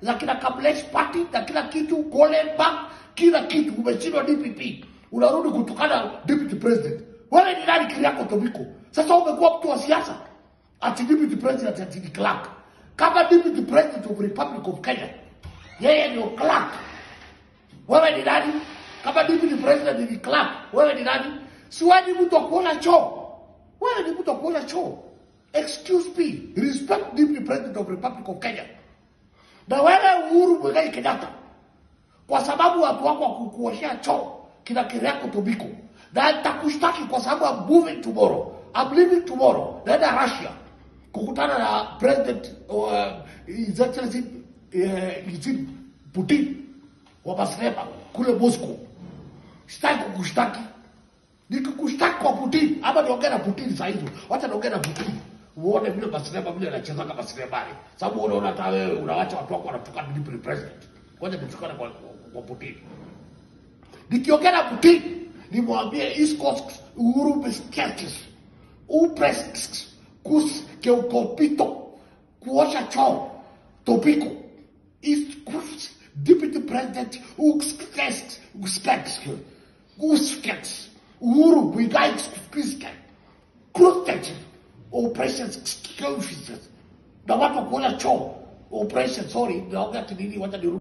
za kina Kamlesh Party na kila kitu, Golenberg, kila kitu. Umeshindwa DPP, unarudi kutukana deputy president. Wewe ni nani Keriako Tobiko? Sasa umekuwa mtu wa siasa ati deputy president ati ni clerk. Kama deputy president of Republic of Kenya, yeye ndio clerk. Wewe ni nani? Kama deputy president ni clerk, wewe ni nani? Si wewe ni mtu wa kuona choo. Wewe ni mtu wa kuona choo. Excuse me, respect deputy president of Republic of Kenya. Na wewe Uhuru Muigai Kenyatta, kwa sababu watu wako wakukuoshea choo kina Keriako Tobiko, na nitakushtaki kwa sababu I'm moving tomorrow, I'm leaving tomorrow, naenda Russia kukutana na president uh, his excellency uh, Xi Putin wa Maslema kule Moscow. Sitaki kukushtaki, nikikushtaki kwa Putin ama niongee na Putin saa hizo, wacha niongee na Putin uone vile Maslema vile anachezaka Maslemani, sababu unaona hata wewe unawacha watu wako wanatuka deputy president. Ngoja nitukane kwa, kwa Putin. Nikiongea na Putin nimwambie East Coast Uhuru Beskekis upres kus keukopito kuosha choo topiko East Coast Deputy President uskeks uskeks uskeks Uhuru Muigai Kiske Krustek operations excuses na watu kuona choo operation sorry naongea kinini wacha nirudi